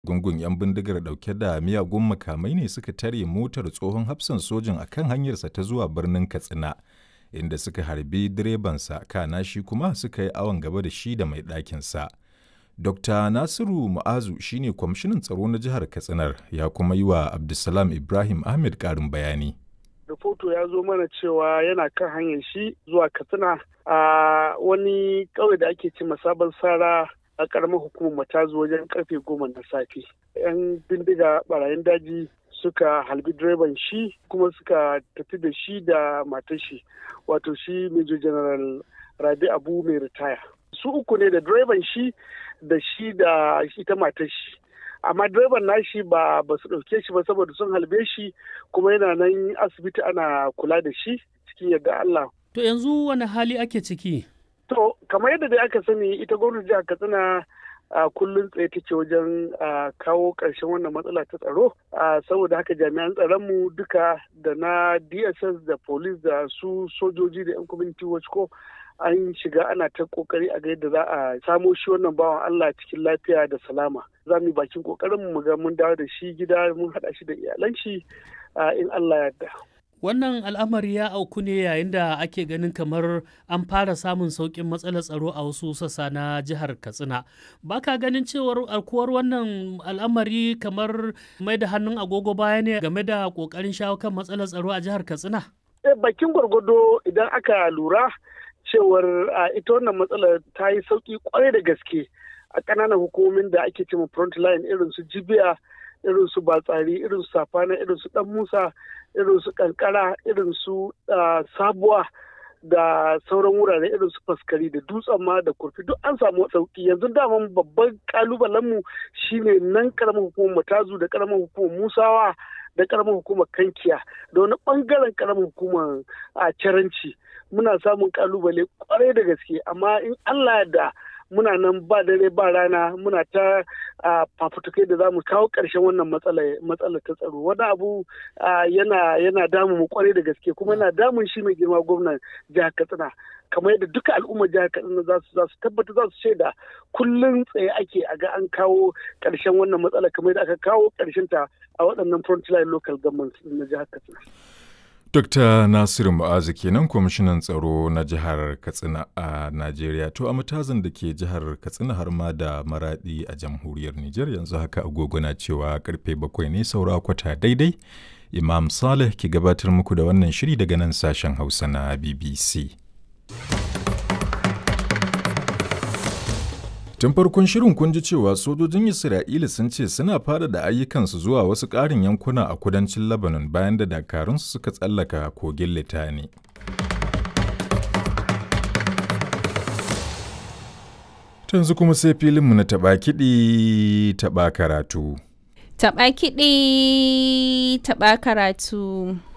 Gungun 'yan bindigar ɗauke da miyagun makamai ne suka tare motar tsohon hafsan sojin a kan hanyarsa ta zuwa birnin Katsina, inda suka harbi direbansa kana shi kuma suka yi awon gaba da shi da mai ɗakinsa. Dr. Nasiru Mu'azu shi ne kwamishinan tsaro na jihar Katsinar ya kuma yi wa Abdulsalam Ibrahim Ahmed ƙarin bayani. Rahoto ya zo mana cewa yana kan hanyar shi zuwa Katsina a wani ƙauye da ake ce sabon sara a ƙaramar hukumar matazu wajen karfe goma na safe. 'Yan bindiga barayin daji suka halbi direban shi kuma suka tafi da shi da matar shi wato shi Major General Rabi Abu mai ritaya. Su uku ne da direban shi da shi da ita matar shi. amma direban nashi ba ba su ɗauke shi ba saboda sun halbe shi kuma yana nan asibiti ana kula da shi cikin yadda Allah. To yanzu wani hali ake ciki? To kamar yadda dai aka sani ita gwamnati jihar Katsina a kullum tsaye take wajen kawo ƙarshen wannan matsala ta tsaro saboda haka jami'an tsaronmu duka da na dss da police da su sojoji da 'yan community watch ko an shiga ana ta kokari a ga yadda za a samo shi wannan bawan Allah cikin lafiya da salama za mu yi bakin kokarin mu ga mun dawo da shi gida mun haɗa shi da iyalan shi in Allah ya yarda Wannan al'amari ya auku ne yayin da ake ganin kamar an fara samun sauƙin matsalar tsaro a wasu sassa na jihar Katsina. Ba ka ganin cewar alkuwar wannan al'amari kamar mai da hannun agogo baya ne game da ƙoƙarin shawo kan matsalar tsaro a jihar Katsina? Bakin gwargwado idan aka lura cewar ita wannan matsalar ta yi sauƙi kwarai da gaske a ƙananan hukumomin da ake cewa front line irin su jibiya irin su batsari irin su safana irin su dan musa irin su kankara irin su sabuwa da sauran wurare irin su faskari da dutsen ma da kurfi duk an samu sauki yanzu daman babban kalubalen mu shine nan karamar hukumar matazu da karamar hukumar musawa da karamar hukumar kankiya da wani bangaren karamar hukumar a caranci muna samun kalubale kwarai da gaske amma in allah da muna nan ba dare ba rana muna ta fafutukai da za mu kawo ƙarshen wannan matsala ta tsaro wani abu yana yana damu mu kwarai da gaske kuma yana damun shi mai girma gwamnan jihar katsina kamar yadda duka al'ummar jihar katsina za su za su tabbata za su shaida kullum tsaye ake a ga an kawo ƙarshen wannan matsala kamar yadda aka kawo ƙarshen ta a waɗannan frontline local governments na jihar katsina. Dr. Nasiru Mu'azu kenan kwamishinan tsaro na jihar Katsina a Najeriya. To a matazin da ke jihar Katsina har ma da maradi a jamhuriyar Nijar yanzu haka agogo na cewa karfe bakwai ne saura kwata daidai. Imam Saleh ke gabatar muku da wannan shiri daga nan sashen Hausa na BBC. Tun farkon shirin kun ji cewa sojojin Isra'ila sun ce suna fara da ayyukansu zuwa wasu ƙarin yankuna a kudancin Lebanon bayan da dakarunsu suka tsallaka kogin Litani. Tanzu kuma sai filinmu na taɓa kiɗi taɓa karatu. Taɓa kiɗi taɓa karatu.